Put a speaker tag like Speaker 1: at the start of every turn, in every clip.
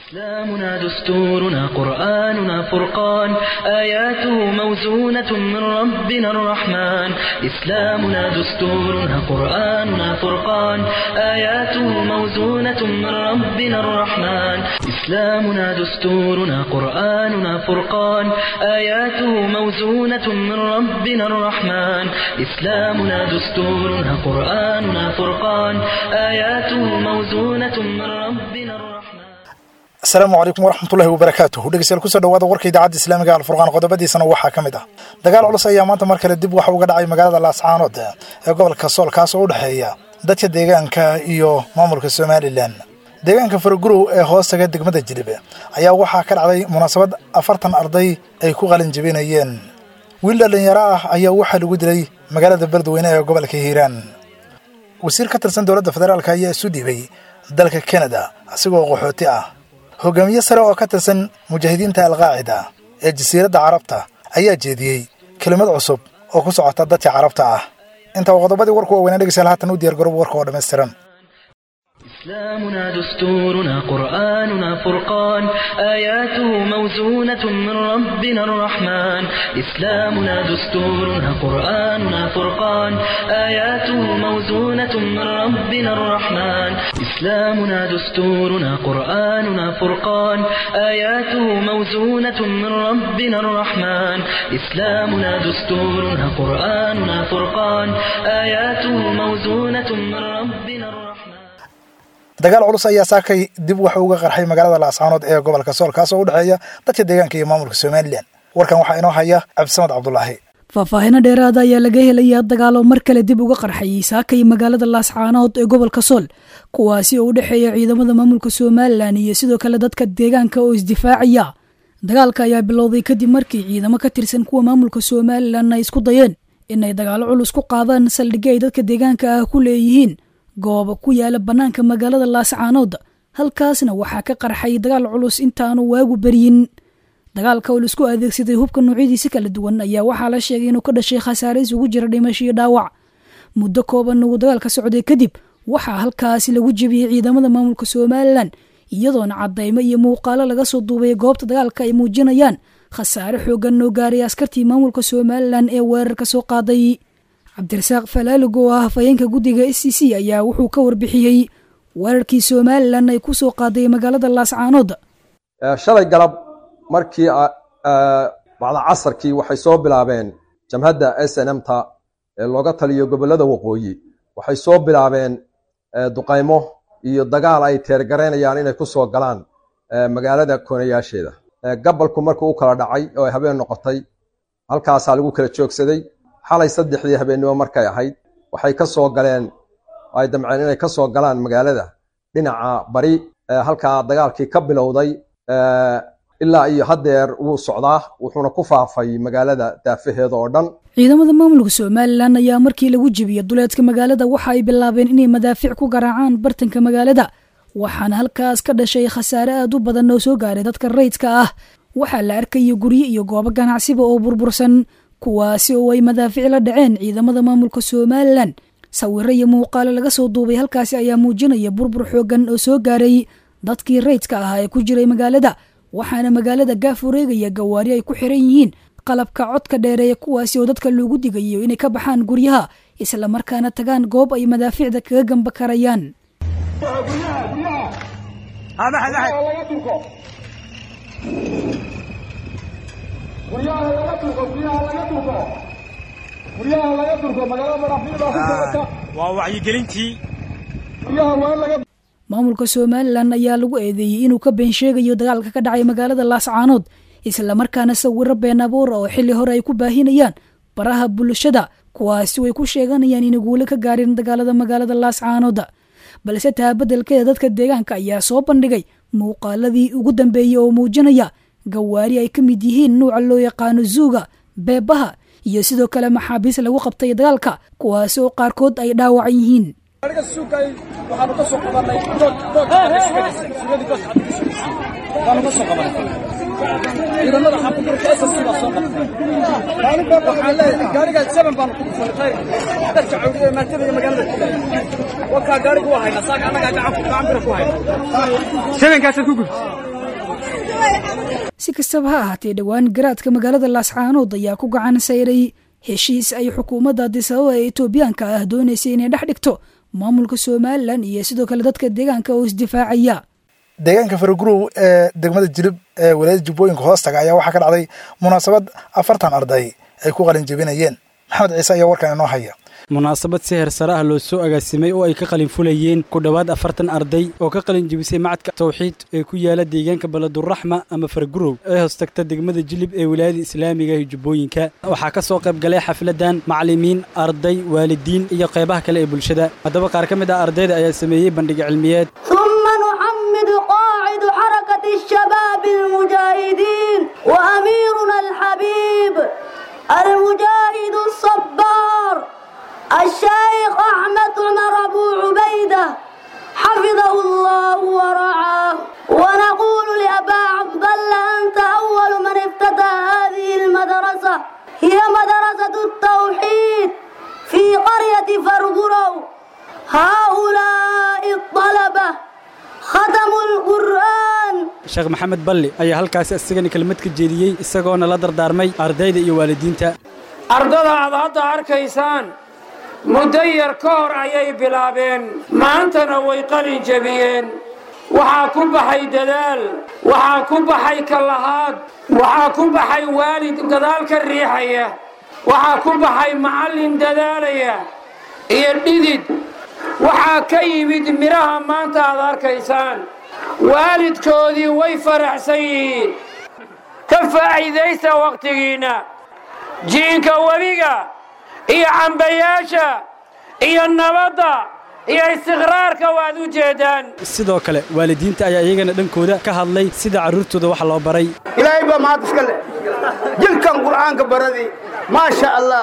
Speaker 1: إسلامنا دستورنا قرآننا فرقان آياته موزونة من ربنا الرحمن إسلامنا دستورنا قرآننا فرقان آياته موزونة من ربنا الرحمن إسلامنا دستورنا قرآننا فرقان آياته موزونة من ربنا الرحمن إسلامنا دستورنا قرآننا فرقان آياته موزونة من ربنا الرحمن
Speaker 2: asalaamu calaykum waraxmatullahi wabarakaatuh dhegeystayaal kusoo dhawaada warka idaacadda islaamiga alfurqaan qodobadiisana waxaa ka mid ah dagaal culus ayaa maanta mar kale dib waxa uga dhacay magaalada laascaanood ee gobolka sool kaas oo u dhexeeya dadka deegaanka iyo maamulka somalilan deegaanka faragurow ee hoostaga degmada jilib ayaa waxaa ka dhacday munaasabad afartan arday ay ku qalin jebinayeen wiil dhallinyaro ah ayaa waxaa lagu dilay magaalada beledweyne ee gobolka hiiraan wasiir ka tirsan dowladda federaalk ayaa isu dhiibay dalka kanada asigoo qaxooti ah hogaamiye sare oo ka tirsan mujaahidiinta alqaacida ee jasiiradda carabta ayaa jeediyey kelimad cusub oo ku socota dadka carabta ah inta uu qodobadii warku waaweynaa dhegeystayaal haatan u diyaar garoob warka oo dhammaystiran
Speaker 1: إسلامنا دستورنا قرآننا فرقان آياته موزونة من ربنا الرحمن إسلامنا دستورنا قرآننا فرقان آياته موزونة من ربنا الرحمن إسلامنا دستورنا قرآننا فرقان آياته موزونة من ربنا الرحمن إسلامنا دستورنا قرآننا فرقان آياته موزونة من ربنا الرحمن
Speaker 2: dagaal culus ayaa saakay dib waxa uga qarxay magaalada laascaanood ee gobolka sool kaas oo u dhexeeya dadka deegaanka iyo maamulka somalilan warkan waxaa inoo haya cabdisamad cabdulaahi
Speaker 3: faahfaahino dheeraada ayaa laga helaya dagaalo mar kale dib uga qarxayay saakay magaalada laascaanood ee gobolka sool kuwaasi oo u dhexeeya ciidamada maamulka somalilan iyo sidoo kale dadka deegaanka oo isdifaacaya dagaalka ayaa bilowday kadib markii ciidamo ka tirsan kuwa maamulka somalilan ay isku dayeen inay dagaalo culus ku qaadaan saldhigyo ay dadka deegaanka ah ku leeyihiin gooba ku yaala bannaanka magaalada laascaanood halkaasna waxaa ka qarxay dagaal culus intaanu waagu beryin dagaalka oo laisku adeegsaday hubka noocyadiisi kala duwan ayaa waxaa la sheegay inuu ka dhashay khasaare isugu jira dhimasho iyo dhaawac muddo kooban uu dagaalka socday kadib waxaa halkaasi lagu jebiyey ciidamada maamulka somalilan iyadoona cadaymo iyo muuqaalo laga soo duubay goobta dagaalka ay muujinayaan khasaare xoogan oo gaaray askartii maamulka somalilan ee weerarka soo qaaday cabdirasaaq falaalig oo ah hafayeenka guddiga s c c ayaa wuxuu ka warbixiyey weerarkii somalilan ay ku soo qaaday magaalada laascaanood
Speaker 4: shalay galab markii bacda casarkii waxay soo bilaabeen jamhadda s n m ta ee looga taliyo gobollada waqooyi waxay soo bilaabeen duqaymo iyo dagaal ay teergaraynayaan inay ku soo galaan magaalada koonayaasheeda gabalku markuu u kala dhacay oo ay habeen noqotay halkaasaa lagu kala joogsaday xalay saddexdii habeennimo markay ahayd waxay ka soo galeen ay damceen inay ka soo galaan magaalada dhinaca bari halkaa dagaalkii ka bilowday ilaa iyo haddeer wuu socdaa wuxuuna ku faafay magaalada daafaheeda oo dhan
Speaker 3: ciidamada maamulka somalilan ayaa markii lagu jebiyey duleedka magaalada waxa ay bilaabeen inay madaafiic ku garaacaan bartanka magaalada waxaana halkaas ka dhashay khasaare aad u badan oo soo gaaray dadka rayidka ah waxaa la arkaya guryo iyo goobo ganacsiba oo burbursan kuwaasi oo ay madaafiic la dhaceen ciidamada maamulka somalilan sawiro iyo muuqaalo laga soo duubay halkaasi ayaa muujinaya burbur xoogan oo soo gaaray dadkii rayidka ahaa ee ku jiray magaalada waxaana magaalada gaaf wareegaya gawaari ay ku xiran yihiin qalabka codka dheereeya kuwaasi oo dadka loogu digayo inay ka baxaan guryaha isla markaana tagaan goob ay madaafiicda kaga gamba karayaan
Speaker 5: waa wacyigelintii
Speaker 3: maamulka somalilan ayaa lagu eedeeyey inuu ka been sheegayo dagaalka ka dhacay magaalada laascaanood islamarkaana sawiro been abuur oo xilli hore ay ku baahinayaan baraha bulshada kuwaasi way ku sheeganayaan inay guule ka gaareen dagaalada magaalada laascaanood balse taa beddelkeeda dadka deegaanka ayaa soo bandhigay muuqaaladii ugu dambeeyey oo muujinaya gawaari ay ka mid yihiin nuuca loo yaqaano zuuga beebaha iyo sidoo kale maxaabiis lagu qabtay dagaalka kuwaasi oo qaarkood ay dhaawacan yihiin
Speaker 6: aniga suugay waxaanu ka soo qabanay waanu ka soo qabanay ciidamada xaafadurka ss baa soo qabtay maalinba waxaan leeyahay gaariga seven baanu ku dhufanay dadka cawdi ee maatada iyo magaalada wakaa gaarigu waa haynaa saaka annagaa gacan gacan bira ku hayna
Speaker 5: sebenkaasad ku gubtay
Speaker 3: si kastaba ha ahaatee dhowaan garaadka magaalada laascaanood ayaa ku gacan sayray heshiis ay xukuumadda adisababa ee etoobiyaanka ah doonaysay inay dhex dhigto maamulka somalilan iyo sidoo kale dadka deegaanka oo isdifaacaya
Speaker 2: deegaanka faragurow ee degmada jilib ee walaayada jubbooyinka hoostaga ayaa waxaa ka dhacday munaasabad afartan arday ay ku qalin jebinayeen maxamed ciise ayaa warkan inoo haya
Speaker 7: munaasabad si heersare ah loo soo agaasimay oo ay ka qalin fulayeen ku dhowaad afartan arday oo ka qalin jebisay macadka tawxiid ee ku yaala deegaanka baladuraxma ama fargurow ee hoostagta degmada jilib ee wilaayada islaamiga ee jubbooyinka waxaa ka soo qayb galay xafladan macallimiin arday waalidiin iyo qaybaha kale ee bulshada haddaba qaar ka mid ah ardayda ayaa sameeyey bandhig cilmiyeed
Speaker 8: ثم نحمد قاعد حركة الشباب المجاهدين وأميرنا الحبيب المجاهد الصبار الشيخ أحمد عمر أبو عبيدة حفظه الله ورعاه ونقول لأبا عبد الله أنت أول من افتتح هذه المدرسة هي مدرسة التوحيد في قرية فرغرو هؤلاء الطلبة ختموا القرآن
Speaker 7: sheekh maxamed balli ayaa halkaasi isagana kelmad ka jeediyey isagoona la dardaarmay ardayda iyo waalidiinta
Speaker 9: ardada aad hadda arkaysaan muddo yar ka hor ayay bilaabeen maantana way qalin jebiyeen waxaa ku baxay dadaal waxaa ku baxay kallahaad waxaa ku baxay waalid gadaal ka riixaya waxaa ku baxay macallin dadaalaya iyo dhidid waxaa ka yimid midhaha maanta aad arkaysaan waalidkoodii way faraxsan yihiin ka faa'iidaysta wakhtigiinna jiinka webiga iyo cambayaasha iyo nabadda iyo istiqraarka waad u jeeddaan
Speaker 7: sidoo kale waalidiinta ayaa iyagana dhankooda ka hadlay sida carruurtooda wax loo baray
Speaker 10: ilaahay baa mahad iska leh jilkan qur'aanka baradii maasha allah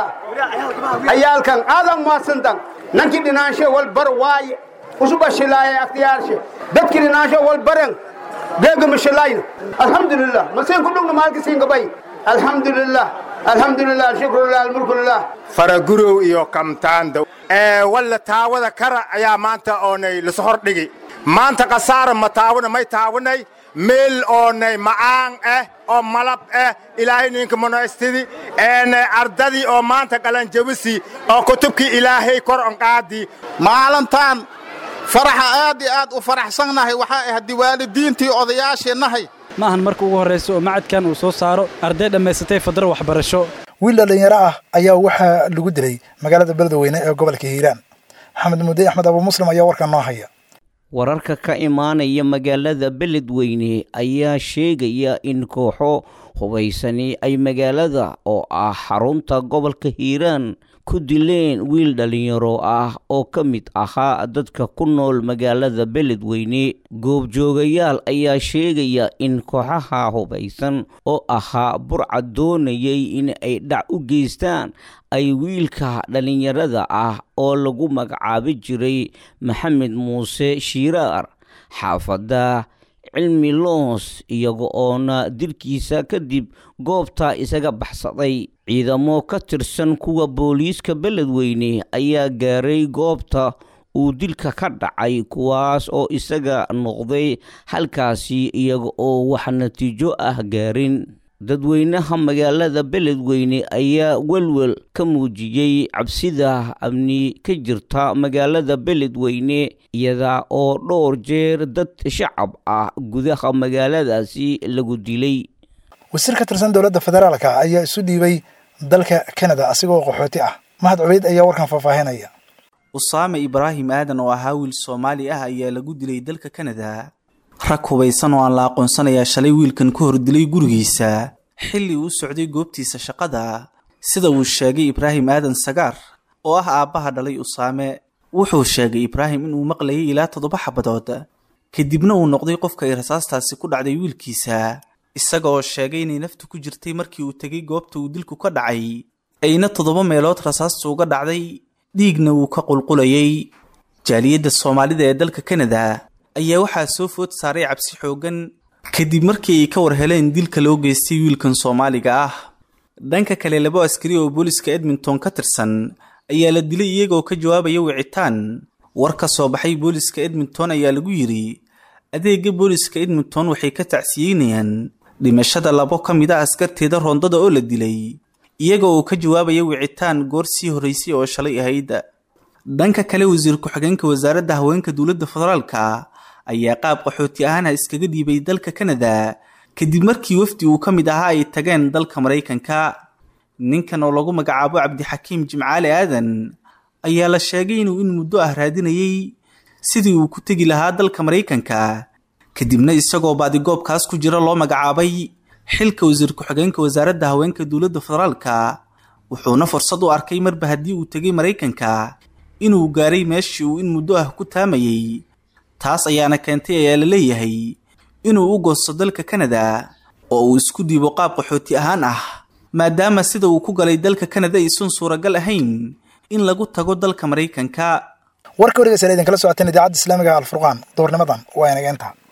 Speaker 10: cayaalkan aadan mahadsantan nankii dhinaanshe wal bar waaye usuba shilaaya akhtiyaarshe dadkii dhinaanshe wal baren deegama shilayna alxamdulilah masiin ku dhugna maalka siinkabay alxamdulilah alxamdulilah shukrulilah almulkulilah
Speaker 11: faragurow iyo kamtaanda ee walla taawada kara ayaa maanta oonay laso hordhigi maanta khasaara ma taawana may taawanay meel oonay macaan ah oo malab ah ilaahay ninka monaystidi eenay ardadii oo maanta qalanjabisi oo kutubkii ilaahay kor onqaadii
Speaker 12: maalintaan faraxa aad iyo aad u faraxsannahay waxaa ahayd waalidiintii odayaasheennahay
Speaker 7: ma ahan marka ugu horraysa oo macadkan uu soo saaro arday dhammaysatay fadro waxbarasho
Speaker 2: wiil dhallinyaro ah ayaa waxaa lagu dilay magaalada beledweyne ee gobolka hiiraan maxamed mudey axmed abu muslim ayaa warkan noo haya
Speaker 13: wararka ka imaanaya magaalada beledweyne ayaa sheegaya in kooxo hubaysani ay magaalada oo ah xarunta gobolka hiiraan ku dileen wiil dhallinyaro ah oo ka mid ahaa dadka ku nool magaalada beledweyne goobjoogayaal ayaa sheegaya in kooxaha hubaysan oo ahaa burca doonayay in ay dhac u geystaan ay wiilka dhallinyarada ah oo lagu magacaabi jiray maxamed muuse shiiraar xaafadda cilmi loos iyaga oona dilkiisa kadib goobta isaga baxsaday ciidamo ka tirsan kuwa booliiska beledweyne ayaa gaaray goobta uu dilka ka dhacay kuwaas oo isaga noqday halkaasi iyaga oo wax natiijo ah gaarin dadweynaha magaalada beledweyne ayaa welwel ka muujiyey cabsida amni ka jirta magaalada beledweyne iyada oo dhowr jeer dad shacab ah gudaha magaaladaasi lagu dilay
Speaker 2: wasiir ka tirsan dowladda federaalka ayaa isu dhiibay dalka kanada asigoo qaxooti ah mahad cubeyd ayaa warkan faahfaahinaya
Speaker 14: usaame ibraahim aadan oo ahaa wiil soomaali ah ayaa lagu dilay dalka kanada rag hubaysan oo aan la aqoonsanayaa shalay wiilkan ka hor dilay gurigiisa xilli uu socday goobtiisa shaqada sida uu sheegay ibraahim aadan sagaar oo ah aabbaha dhalay usaame wuxuu sheegay ibraahim inuu maqlayay ilaa toddoba xabadood kadibna uu noqday qofka ay rasaastaasi ku dhacday wiilkiisa isaga oo sheegay inay naftu ku jirtay markii uu tegay goobta uu dilku ka dhacay ayna toddoba meelood rasaastu uga dhacday dhiigna uu ka qulqulayay jaaliyadda soomaalida ee dalka kanada ayaa waxaa soo food saaray cabsi xooggan kadib markii ay ka war heleen dilka loo geystay wiilkan soomaaliga ah dhanka kale labo askari oo booliska edmonton ka tirsan ayaa la dilay iyagoo ka jawaabaya wicitaan war ka soo baxay booliska edmonton ayaa lagu yidhi adeega booliska edmonton waxay ka tacsiyeynayaan dhimashada labo ka mid a askarteeda roondada oo la dilay iyaga oo ka jawaabaya wicitaan goor sii horreysay oo shalay ahayd dhanka kale wasiir ku-xigeenka wasaaradda haweenka dowladda federaalka ayaa qaab qaxooti ahaana iskaga dhiibay dalka kanada kadib markii wafdi uu ka mid ahaa ay tageen dalka maraykanka ninkan oo lagu magacaabo cabdixakiim jimcaale aadan ayaa la sheegay inuu in muddo ah raadinayay sidii uu ku tegi lahaa dalka maraykanka kadibna isagoo baadigoobkaas ku jira loo magacaabay xilka wasiir ku-xigeenka wasaaradda haweenka dowladda federaalka wuxuuna fursad u arkay marba haddii uu tegay maraykanka inuu gaaray meeshii uu in muddo ah ku taamayay taas ayaana keentay ayaa la leeyahay inuu u goosto dalka kanada oo uu isku dhiibo qaab qaxooti ahaan ah maadaama sida uu ku galay dalka kanada aysan suuragal ahayn in lagu tago dalka maraykanka
Speaker 2: warka wargeysa idinkala socoteen idaacadda islaamiga alfurqaan duurnimadan waa inageenta